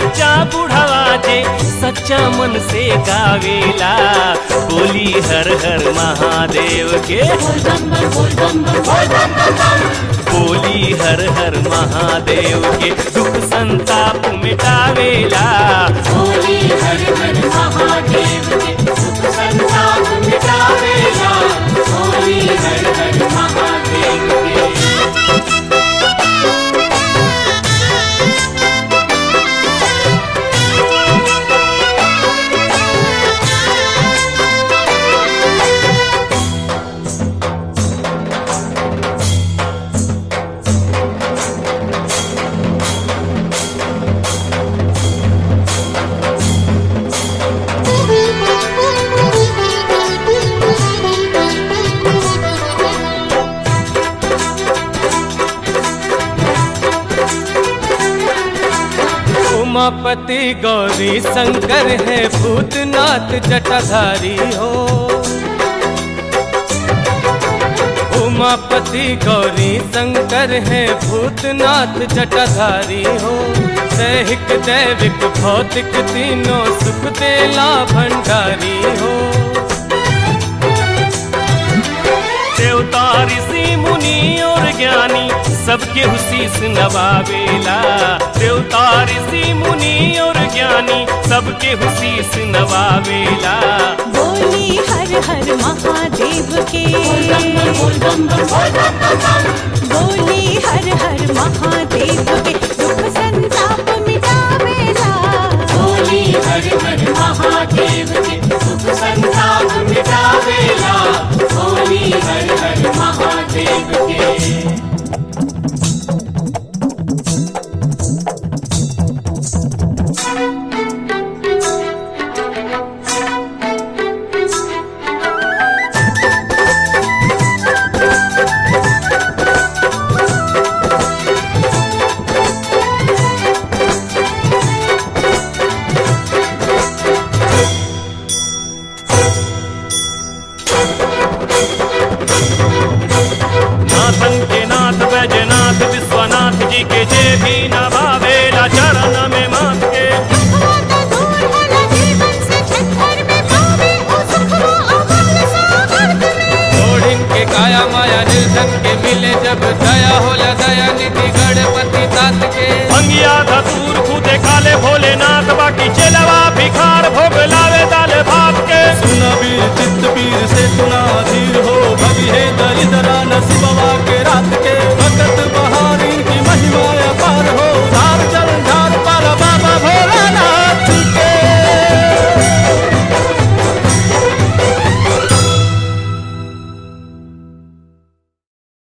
बच्चा बुढ़ावा जे सच्चा मन से गावेला बोली हर हर महादेव के बोली हर हर महादेव के दुख संताप मिटावेला होली हर हर महादेव के सुख संताप मिटावेला होली हर हर महादेव के उमापति गौरी शंकर है भूतनाथ जटाधारी हो उमापति गौरी शंकर है भूतनाथ जटाधारी हो दैहिक दैविक भौतिक तीनों सुख देला भंडारी हो देवता ऋषि मुनि और ज्ञानी सबके हुशीस नवावेला देवता ऋषि मुनि और ज्ञानी सबके हुशीस नवावेला बोली हर हर महादेव के बोली हर हर महादेव के दुख संताप मिटावेला होली हर हर महादेव के सुख संताप मिटावेला होली हर हर महादेव के नाथन के नाथ बैजनाथ विश्वनाथ जी के जे भी नवावेला चरण में माथ के दुखवा तो दूर होला जीवन से छत्तर में पावे ओ सुखवा अमल सागर में ओढ़िन के काया माया निर्धन के मिले जब दया होला